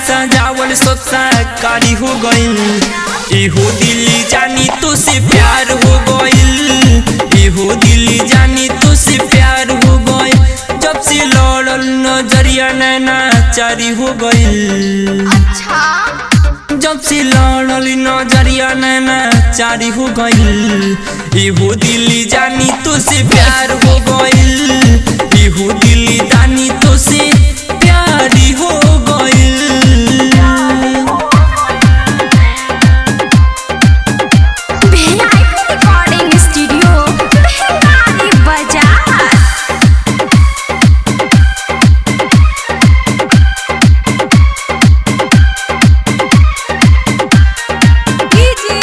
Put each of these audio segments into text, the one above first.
सजावल सब साकारी हो गइल एहो दिल्ली जानी तो से प्यार हो गइल एहो दिल्ली जानी तो से प्यार हो गइल जब से लड़ल नजरिया नैना चारी हो गइल अच्छा जब से लड़ल नजरिया नैना चारी हो गइल एहो दिल्ली जानी तो से प्यार हो गइल एहो दिल्ली जानी तो से प्यारी हो गइल भिलाई रिकॉर्डिंग स्टूडियो भिलाई बाजार डीजे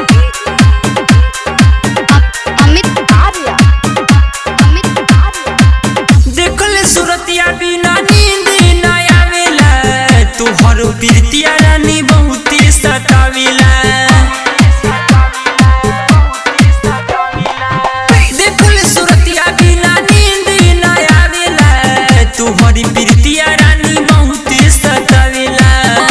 अमित आर्या अमित आर्या देखल सुरतिया बिना नींद न आवेला तोहर प्रीतिया रानी बहुते सतावेला देखल सुरतिया बिना नींद न आवेला तोहर प्रीतिया रानी बहुते सतावेला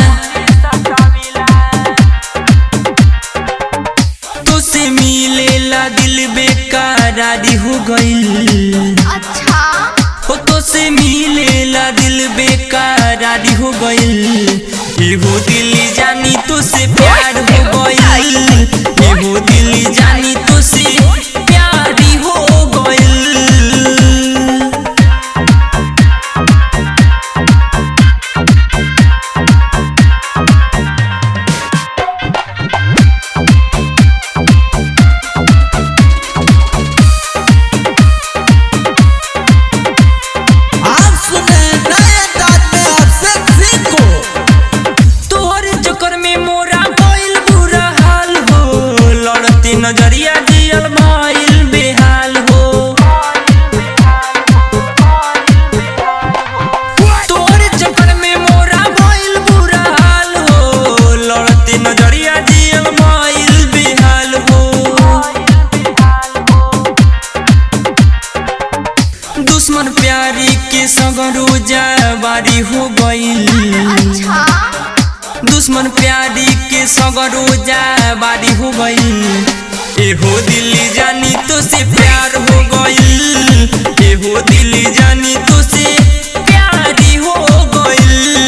तो से मिलेला दिल बेकरारी हो गइल अच्छा हो तो से मिलेला दिल बेकरारी हो गइल एगो दिल जानी तो से प्यार हो गइल एगो दिल जानी तो से प्यारी हो गइल आप सुने नए अंदाज में आपसे सिंह को तोहर चक्कर में मोरा गइल बुरा हाल हो लड़ते नजरिया दियल भइल बेहाल हो तोहर चक्कर में मोरा गइल बुरा हाल हो लड़ते नजरिया दियल भइल बेहाल हो दुश्मन प्यारी के सगरो जाबारी हो गइल अच्छा दुश्मन प्यारी के सगरो जाबारी हो गइल एहो दिल्ली जानी तो से प्यार हो गइल एहो दिल्ली जानी तो से प्यारी हो गइल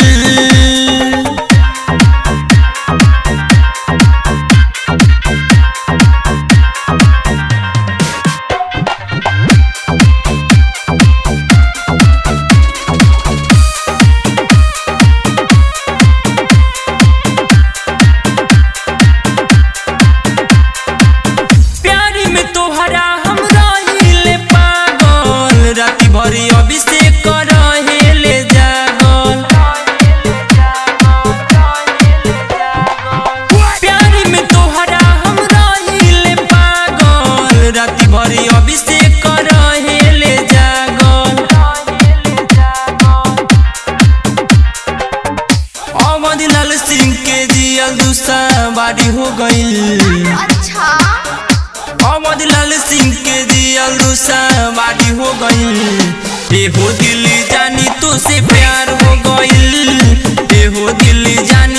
प्यारी में तोहरा हम रहिले पागल राति भरी अभिषेक रहेले जागल प्यारी में तोहरा हम रहिले पागल राति भरी अभिषेक रहेले जागल अवध लाल सिंह के जियल दूसरा बारी हो गइल अच्छा अहमद लाल सिंह के जियल दूसवारी हो गइल एहो दिल्ली जानी तो से प्यार हो गइल एहो दिल्ली जानी